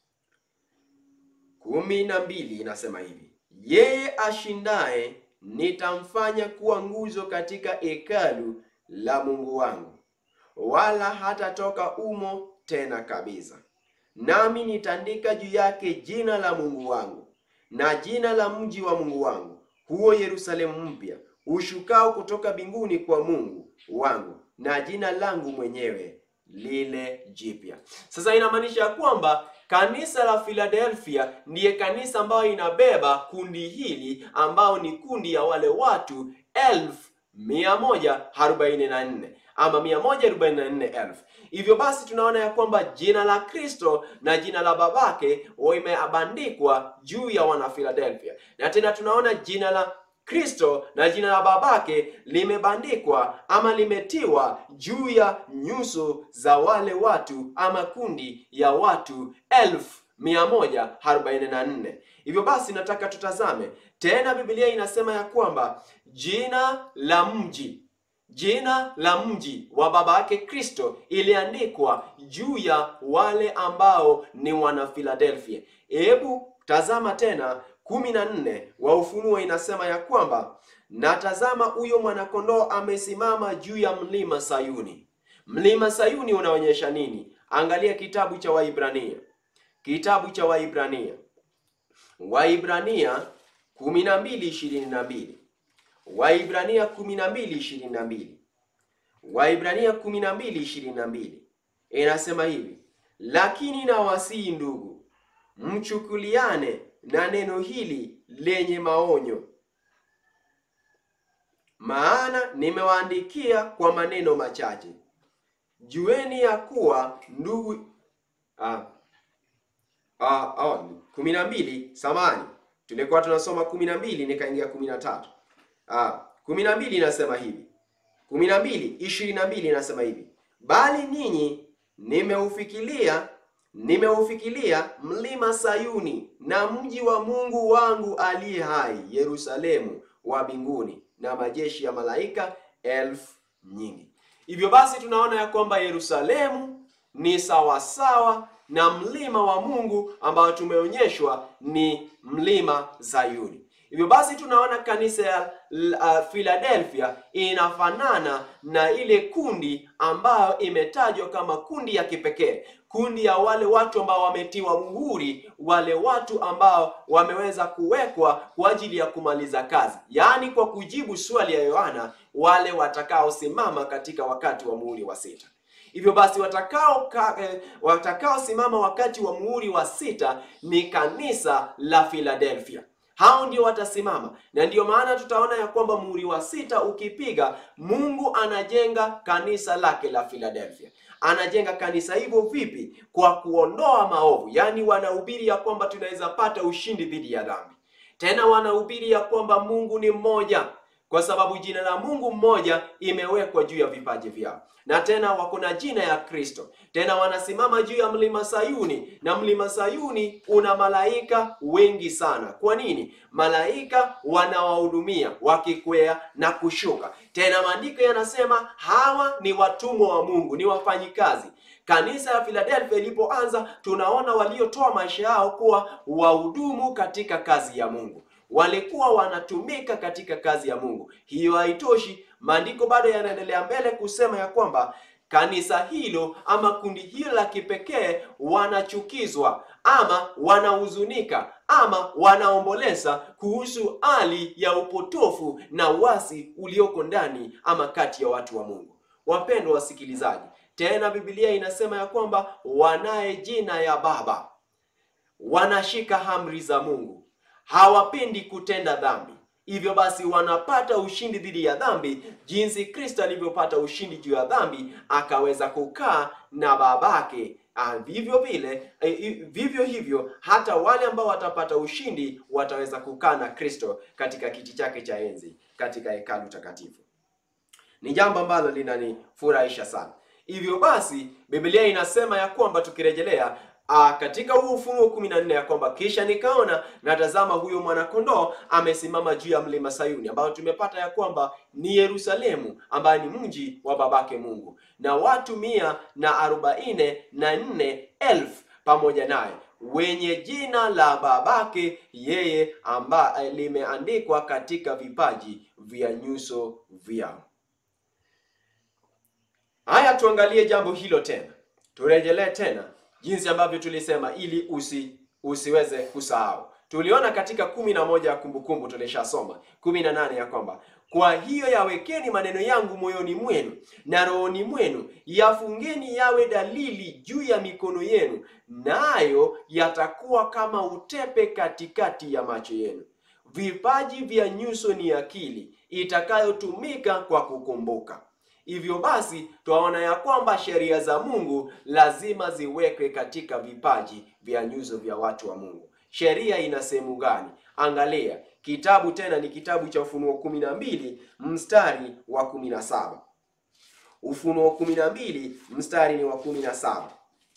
kumi na mbili inasema hivi, yeye ashindaye nitamfanya kuwa nguzo katika hekalu la Mungu wangu, wala hatatoka umo tena kabisa. Nami nitaandika juu yake jina la Mungu wangu na jina la mji wa Mungu wangu, huo Yerusalemu mpya ushukao kutoka mbinguni kwa Mungu wangu, na jina langu mwenyewe lile jipya. Sasa inamaanisha kwamba kanisa la Philadelphia ndiye kanisa ambayo inabeba kundi hili ambao ni kundi ya wale watu elfu mia moja arobaini na nne ama mia moja arobaini na nne elfu. Hivyo basi tunaona ya kwamba jina la Kristo na jina la babake imeabandikwa juu ya wana Philadelphia, na tena tunaona jina la Kristo na jina la babake limebandikwa ama limetiwa juu ya nyuso za wale watu ama kundi ya watu elfu mia moja arobaini na nne. Hivyo basi nataka tutazame tena, Biblia inasema ya kwamba jina la mji jina la mji wa baba yake Kristo iliandikwa juu ya wale ambao ni wana Philadelphia. Hebu tazama tena kumi na nne wa Ufunuo inasema ya kwamba na tazama, huyo mwanakondoo amesimama juu ya mlima Sayuni. Mlima Sayuni unaonyesha nini? Angalia kitabu cha Waibrania, kitabu cha Waibrania, Waibrania kumi na mbili ishirini na mbili Waibrania 12:22. Waibrania 12:22 inasema hivi, lakini nawasihi ndugu, mchukuliane na neno hili lenye maonyo, maana nimewaandikia kwa maneno machache. Jueni ya kuwa ndugu ah, ah, ah, kumi na mbili samani, tulikuwa tunasoma kumi na mbili nikaingia kumi na tatu. Ah, kumi na mbili inasema hivi, kumi na mbili ishirini na mbili inasema hivi, bali ninyi nimeufikiria nimeufikiria mlima Sayuni na mji wa Mungu wangu aliye hai, Yerusalemu wa mbinguni, na majeshi ya malaika elfu nyingi. Hivyo basi tunaona ya kwamba Yerusalemu ni sawasawa na mlima wa Mungu ambao tumeonyeshwa ni mlima Sayuni. Hivyo basi tunaona kanisa ya uh, Philadelphia inafanana na ile kundi ambayo imetajwa kama kundi ya kipekee, kundi ya wale watu ambao wametiwa muhuri, wale watu ambao wameweza kuwekwa kwa ajili ya kumaliza kazi, yaani kwa kujibu swali ya Yohana, wale watakaosimama katika wakati wa muhuri wa sita. Hivyo basi watakao ka, eh, watakaosimama wakati wa muhuri wa sita ni kanisa la Philadelphia. Hao ndio watasimama, na ndiyo maana tutaona ya kwamba muhuri wa sita ukipiga, Mungu anajenga kanisa lake la Philadelphia. Anajenga kanisa hivyo vipi? Kwa kuondoa maovu, yaani wanahubiri ya kwamba tunaweza pata ushindi dhidi ya dhambi. Tena wanahubiri ya kwamba Mungu ni mmoja kwa sababu jina la Mungu mmoja imewekwa juu ya vipaji vyao, na tena wako na jina ya Kristo. Tena wanasimama juu ya mlima Sayuni, na mlima Sayuni una malaika wengi sana. Kwa nini? Malaika wanawahudumia wakikwea na kushuka. Tena maandiko yanasema hawa ni watumwa wa Mungu, ni wafanyikazi. Kanisa ya Philadelphia ilipoanza, tunaona waliotoa maisha yao kuwa wahudumu katika kazi ya Mungu walikuwa wanatumika katika kazi ya Mungu. Hiyo haitoshi, maandiko bado yanaendelea mbele kusema ya kwamba kanisa hilo ama kundi hilo la kipekee wanachukizwa ama wanahuzunika ama wanaomboleza kuhusu hali ya upotofu na uasi ulioko ndani ama kati ya watu wa Mungu. Wapendwa wasikilizaji, tena Biblia inasema ya kwamba wanaye jina ya Baba, wanashika amri za Mungu hawapendi kutenda dhambi. Hivyo basi wanapata ushindi dhidi ya dhambi, jinsi Kristo alivyopata ushindi juu ya dhambi, akaweza kukaa na babake. Ah, vivyo vile eh, vivyo hivyo hata wale ambao watapata ushindi wataweza kukaa na Kristo katika kiti chake cha enzi katika hekalu takatifu. Ni jambo ambalo linanifurahisha sana. Hivyo basi Biblia inasema ya kwamba tukirejelea Ah, katika huu Ufunuo kumi na nne ya kwamba kisha nikaona na tazama, huyo mwanakondoo amesimama juu ya mlima Sayuni, ambayo tumepata ya kwamba ni Yerusalemu, ambaye ni mji wa babake Mungu, na watu mia na arobaini na nne elfu pamoja naye wenye jina la babake yeye, ambaye limeandikwa katika vipaji vya nyuso vyao. Haya, tuangalie jambo hilo tena, turejelee tena jinsi ambavyo tulisema ili usi usiweze kusahau. Tuliona katika kumi na moja ya Kumbukumbu, tulishasoma kumi na nane ya kwamba kwa hiyo yawekeni maneno yangu moyoni mwenu na rohoni mwenu, yafungeni yawe dalili juu ya mikono yenu, nayo yatakuwa kama utepe katikati ya macho yenu. Vipaji vya nyuso ni akili itakayotumika kwa kukumbuka. Hivyo basi twaona ya kwamba sheria za Mungu lazima ziwekwe katika vipaji vya nyuso vya watu wa Mungu. Sheria ina sehemu gani? Angalia kitabu tena, ni kitabu cha Ufunuo kumi na mbili mstari wa kumi na saba. Ufunuo kumi na mbili mstari ni wa kumi na saba,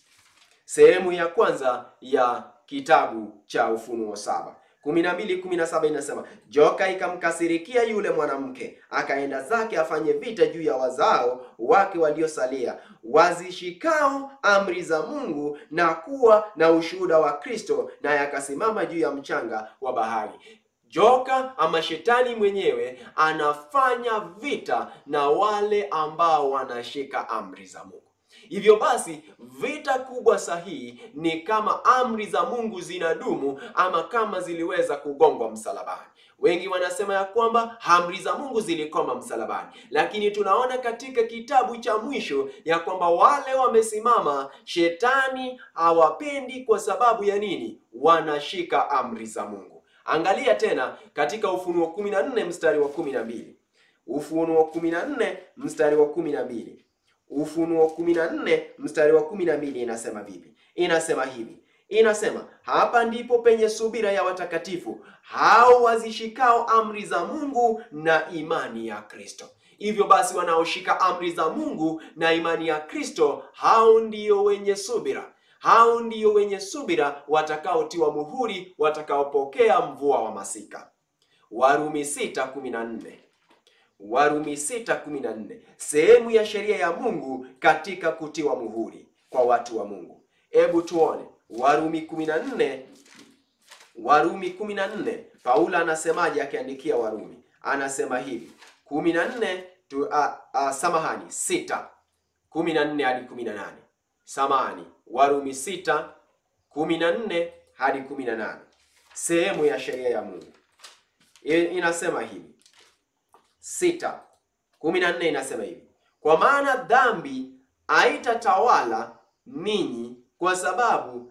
sehemu ya kwanza ya kitabu cha Ufunuo saba kumi na mbili kumi na saba inasema, joka ikamkasirikia yule mwanamke, akaenda zake afanye vita juu ya wazao wake waliosalia, wazishikao amri za Mungu na kuwa na ushuhuda wa Kristo, naye akasimama juu ya mchanga wa bahari. Joka ama shetani mwenyewe anafanya vita na wale ambao wanashika amri za Mungu. Hivyo basi vita kubwa sahihi ni kama amri za Mungu zinadumu ama kama ziliweza kugongwa msalabani. Wengi wanasema ya kwamba amri za Mungu zilikoma msalabani, lakini tunaona katika kitabu cha mwisho ya kwamba wale wamesimama, shetani hawapendi. Kwa sababu ya nini? Wanashika amri za Mungu. Angalia tena katika Ufunuo 14 mstari wa 12. Ufunuo 14 mstari wa 12. Ufunuo 14 mstari wa 12 inasema vipi? Inasema hivi, inasema hapa ndipo penye subira ya watakatifu hao wazishikao amri za Mungu na imani ya Kristo. Hivyo basi, wanaoshika amri za Mungu na imani ya Kristo, hao ndio wenye subira, hao ndio wenye subira, watakaotiwa muhuri, watakaopokea mvua wa masika. Warumi 6:14 Warumi 6:14, sehemu ya sheria ya Mungu katika kutiwa muhuri kwa watu wa Mungu. Hebu tuone Warumi 14, Warumi 14 Paulo anasemaje akiandikia Warumi? Anasema hivi 14 tu, a, a, samahani sita 14 hadi 18 samahani, Warumi 6 14 hadi 18 sehemu ya sheria ya Mungu I- inasema hivi sita kumi na nne inasema hivi kwa maana dhambi haitatawala ninyi kwa sababu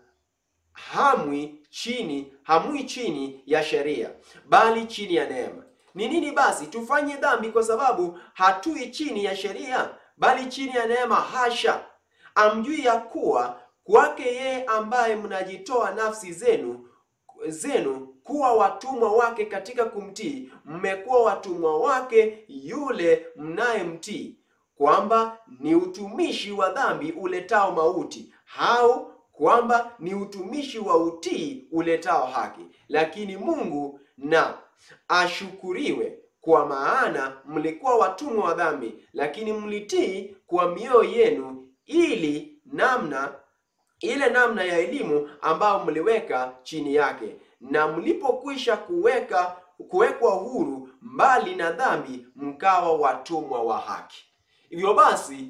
hamwi chini hamwi chini ya sheria bali chini ya neema ni nini basi tufanye dhambi kwa sababu hatui chini ya sheria bali chini ya neema hasha amjui ya kuwa kwake yeye ambaye mnajitoa nafsi zenu zenu kuwa watumwa wake katika kumtii, mmekuwa watumwa wake yule mnayemtii, kwamba ni utumishi wa dhambi uletao mauti, au kwamba ni utumishi wa utii uletao haki. Lakini Mungu na ashukuriwe, kwa maana mlikuwa watumwa wa dhambi, lakini mlitii kwa mioyo yenu, ili namna ile namna ya elimu ambayo mliweka chini yake, na mlipokwisha kuweka kuwekwa huru mbali na dhambi, mkawa watumwa wa haki. Hivyo basi,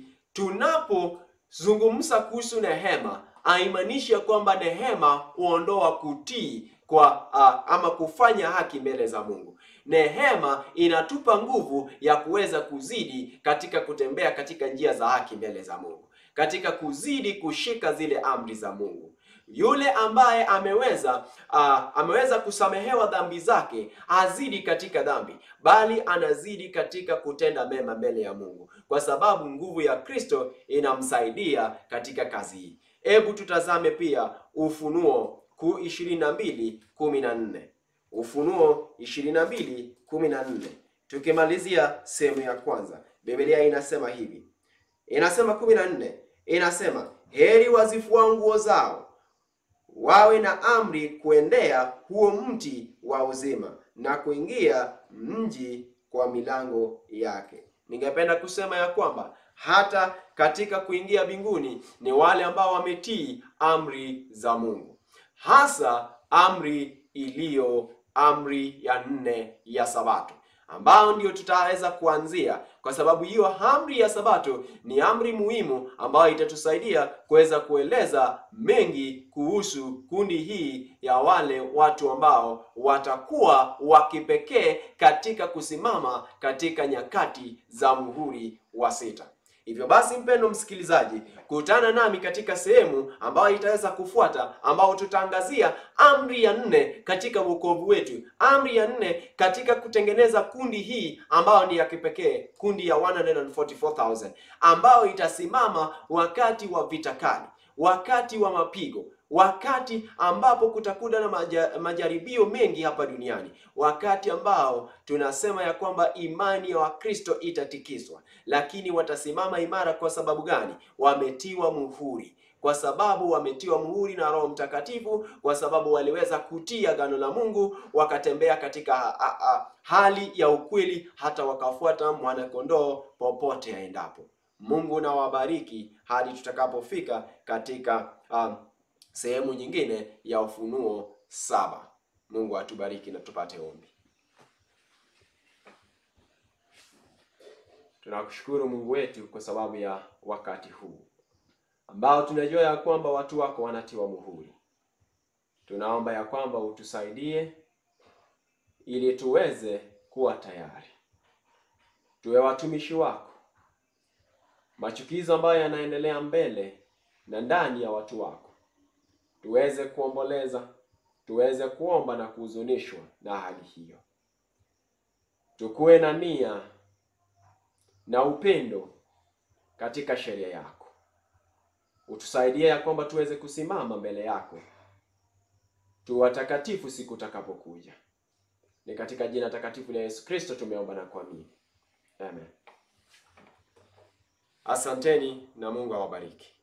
tunapozungumza kuhusu neema, haimaanishi ya kwamba neema huondoa kutii kwa uh, ama kufanya haki mbele za Mungu. Neema inatupa nguvu ya kuweza kuzidi katika kutembea katika njia za haki mbele za Mungu katika kuzidi kushika zile amri za Mungu. Yule ambaye ameweza uh, ameweza kusamehewa dhambi zake hazidi katika dhambi, bali anazidi katika kutenda mema mbele ya Mungu, kwa sababu nguvu ya Kristo inamsaidia katika kazi hii. Hebu tutazame pia Ufunuo ku ishirini na mbili kumi na nne Ufunuo ishirini na mbili kumi na nne tukimalizia sehemu ya kwanza, Biblia inasema hivi inasema kumi na nne inasema heri wazifua nguo zao wawe na amri kuendea huo mti wa uzima na kuingia mji kwa milango yake. Ningependa kusema ya kwamba hata katika kuingia mbinguni ni wale ambao wametii amri za Mungu, hasa amri iliyo amri ya nne ya Sabato ambao ndio tutaweza kuanzia, kwa sababu hiyo amri ya Sabato ni amri muhimu ambayo itatusaidia kuweza kueleza mengi kuhusu kundi hii ya wale watu ambao watakuwa wa kipekee katika kusimama katika nyakati za muhuri wa sita. Hivyo basi, mpendo msikilizaji, kutana nami katika sehemu ambayo itaweza kufuata, ambao tutaangazia amri ya nne katika wokovu wetu, amri ya nne katika kutengeneza kundi hii ambayo ni ya kipekee, kundi ya 144,000 ambayo itasimama wakati wa vita kali, wakati wa mapigo wakati ambapo kutakuwa na maja, majaribio mengi hapa duniani, wakati ambao tunasema ya kwamba imani ya Wakristo itatikiswa, lakini watasimama imara. Kwa sababu gani? Wametiwa muhuri, kwa sababu wametiwa muhuri na Roho Mtakatifu, kwa sababu waliweza kutii agano la Mungu, wakatembea katika ha, ha, ha, hali ya ukweli, hata wakafuata mwanakondoo popote aendapo. Mungu na wabariki hadi tutakapofika katika um, sehemu nyingine ya Ufunuo saba. Mungu atubariki na tupate ombi. Tunakushukuru Mungu wetu kwa sababu ya wakati huu ambao tunajua ya kwamba watu wako wanatiwa muhuri. Tunaomba ya kwamba utusaidie ili tuweze kuwa tayari, tuwe watumishi wako. Machukizo ambayo yanaendelea mbele na ndani ya watu wako tuweze kuomboleza, tuweze kuomba na kuhuzunishwa na hali hiyo. Tukuwe na nia na upendo katika sheria yako. Utusaidie ya kwamba tuweze kusimama mbele yako, tu watakatifu siku utakapokuja. Ni katika jina takatifu la Yesu Kristo tumeomba na kuamini, amen. Asanteni na Mungu awabariki.